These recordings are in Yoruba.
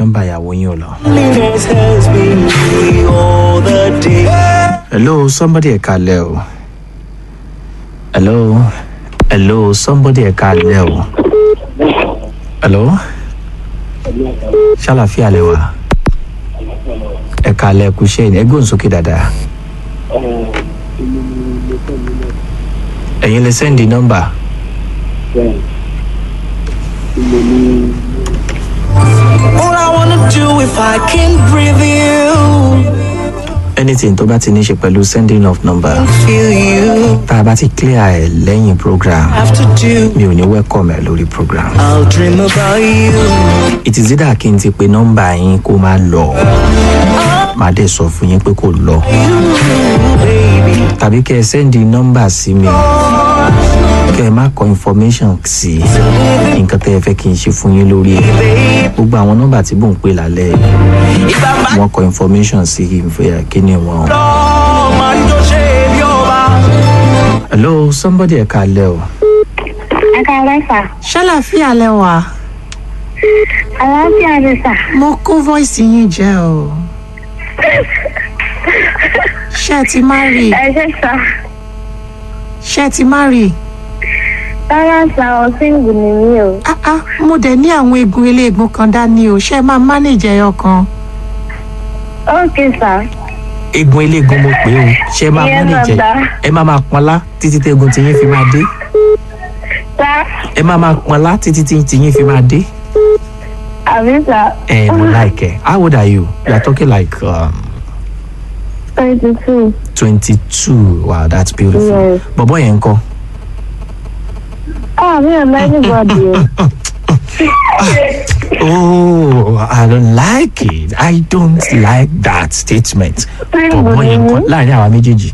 nọ́mbà ìyàwó yín ò lọ. Loneliness has been me all the day. hello somebody ẹ kalẹ o hello hello somebody ẹ kalẹ o hello ṣàlàfíà lẹ wà ẹ kalẹ kú ṣe ẹ gbóhùn sókè dáadáa ẹ̀yin lè sẹ́ndì nọ́mbà All I wanna do if I can breathe you, anything tó bá ti ní ṣe pẹ̀lú sending of number feel you. tá a bá ti clear ẹ̀ lẹ́yìn program Have to do. mi ò ní welcome ẹ̀ lórí program. I'll dream about you. it is either kí n ti pe nọ́mbà yín kó má lọ màá dẹ̀ sọ fún yín pé kò lọ tàbí kẹ́ ẹ sẹ́ndì nọ́mbà sí mi kẹ́ ẹ má kọ information sí nǹkan tẹ́ ẹ fẹ́ kí n ṣe fún yín lórí ẹ̀ gbogbo àwọn nọ́mbà tí mò ń pè lálẹ́ yìí, If I'm back wọ́n kọ information sí ìfẹ́ kíní wọn. home, man, just shave your back. hello somebody ẹ̀ kalẹ̀ o. ẹ káalẹ́ sà ṣàlàfíà lẹwà àlàáfíà ni sà mo kó voice yín jẹ o ṣé ẹ ti má rí ẹ ṣe sà ṣé ẹ ti má rí rárá sà ọ̀sìngù ni mí o ah ah mo dẹ̀ ní àwọn eegun eléegun kan dání o ṣé ẹ máa manage ẹyọ kan ókè sà egun eléegun mo pè o ṣe máa Ìyẹn mọ́nìjẹ bàbá. ẹ máa máa pọnlá títí tẹ́gun tí yín fi máa dé sà ẹ máa máa pọnlá títí tí tí yín fi máa dé. àbí sà ẹ mo like ẹ how old are you you are talking like um, twenty two twenty two wow that's beautiful Yes. bọ̀bọ̀ yẹn ń kọ́ ah mi ò mọ anybody o oh i don't like it i don't like that statement bọ̀bọ̀ yẹn ń kọ́ láàrin àwa méjèèjì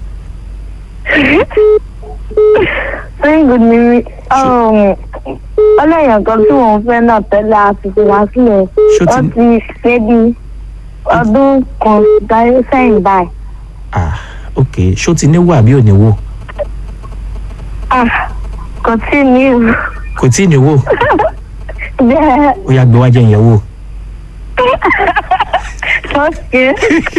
ọ̀sìngù ni mí ọlọ́yàn kan tí wọ́n fẹ́ náà tẹ́lẹ̀ àtúntò wá sílẹ̀ Ṣó ti- ó ti ṣe bí ọdún kan dáyé sẹ́yìn báyìí ah ok ṣó ti níwò àbí ò níwò ah kò tí ì ní ìlú kò tí ì níwò bẹ́ẹ̀ ó yá gbé wájú ìyẹn wò. okay.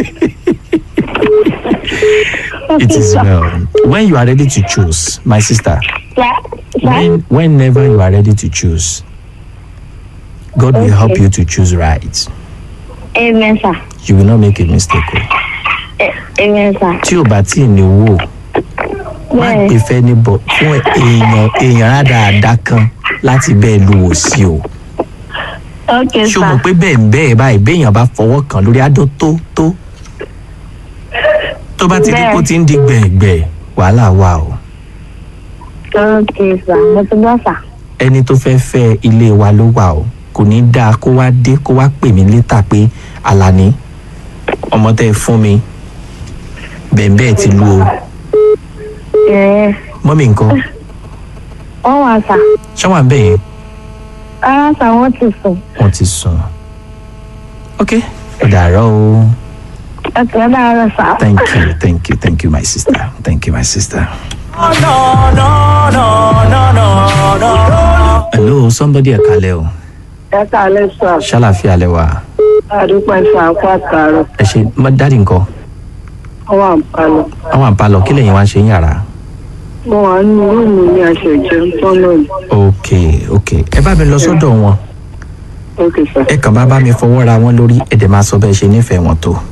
It is well. When you are ready to choose, my sister, Yeah. when, whenever you are ready to choose, God will help Okay. you to choose right. Amen, sir. You will not make a mistake. o. A- Amen, sir. Tí o bá tí ì ní wò, má Bẹ́ẹ̀. gbé fẹ́ ní bọ̀ fún èèyàn èèyàn rádaràda kan láti bẹ́ẹ̀ lu wò sí o. Okay, Ṣé o mọ̀ sir. pé bẹ́ẹ̀ ń bẹ́ẹ̀ báyìí béèyàn bá fọwọ́ kan lórí adó tó tó? Tó bá ti di Bẹ́ẹ̀. kó ti ń di gbẹ̀gbẹ̀, wàhálà wà o. Okay, sir. Mo ti gbọ́, sir. ẹni tó fẹ́ fẹ́ ilé wa ló wà o kò ní dáa kó wá dé kó wá pè mí létà pé alani ọmọ tẹ́ ẹ fún mi bẹ̀ẹ̀bẹ́ẹ̀ ti lu o Ẹ̀ mọ́mí nǹkan wọ́n wà, sir. ṣáwọn àbẹ̀ yẹn Rárá, sir, wọ́n ti sùn. wọ́n ti sùn ok ó dàárọ̀ o Okay, ó dára, sir. thank you thank you thank you my sister thank you my sister. No, no, no, no, no, no. hello somebody ẹ̀ kalẹ̀ o ẹ káalẹ́ sà ṣàlàfíà lẹ wà àdúpẹ́ sà kó àtàrọ̀ ẹ ṣe má dáàdì nǹkan ọwọ́ àǹfààní. àwọn àǹpalọ̀ kí lẹ́yìn wá ṣe ń yàrá. mo wà nínú rúùmù ní àṣẹjẹ tọ́nà ní. ok ok ẹ bá mi lọ sọ́dọ̀ wọn. ok sà. ẹ kàn bá bá mi fọwọ́ ra wọn lórí ẹ̀dẹ̀ máa sọ bẹ́ẹ̀ ṣe nífẹ̀ẹ́ wọn tó.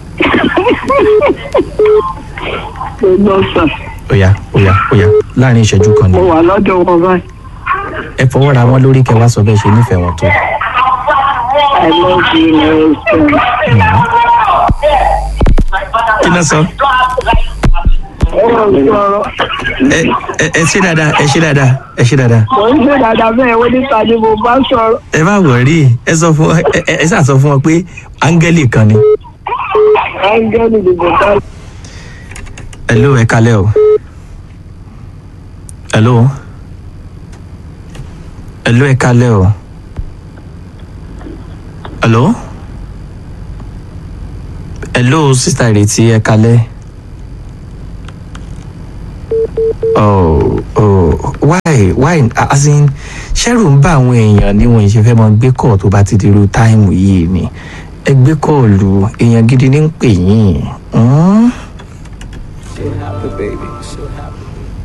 mo gbọ́ sà óyá óyá óyá láàrin ìṣẹ́jú kan ni mo wà lọ́dọ̀ wọn báyìí. ẹ fọwọ́ ra wọn lórí kẹ wá sọ bẹ́ẹ̀ ṣe nífẹ̀ẹ́ wọn tó. i love you my husband. kí ló sọ. ó ń sọ̀rọ̀ ẹ ẹ ẹ ṣe dáadáa ẹ ṣe dáadáa ẹ ṣe dáadáa. mo ń ṣe dáadáa bẹ́ẹ̀ wọ́n níta ni mo bá sọ̀rọ̀. ẹ má wọrí ẹ sọ fún ẹ ẹ ẹ ṣáà sọ fún wọn pé áńgẹ́lì kan ni. áńgẹ́lì dìbò ká. hello ẹ kalẹ́ o. hello. hello ẹ kalẹ́ o. hello. hello sista ìrètí ẹ kalẹ́. oh oh why why as in ṣẹ́rù ń bá àwọn èèyàn ní wọn ìṣe fẹ́ mọ gbé kọ́ọ̀ tó bá ti dirú táìmù yìí ni ẹ gbé kọ́ọ̀lù èèyàn gidi ní ń pè yín. Hmm?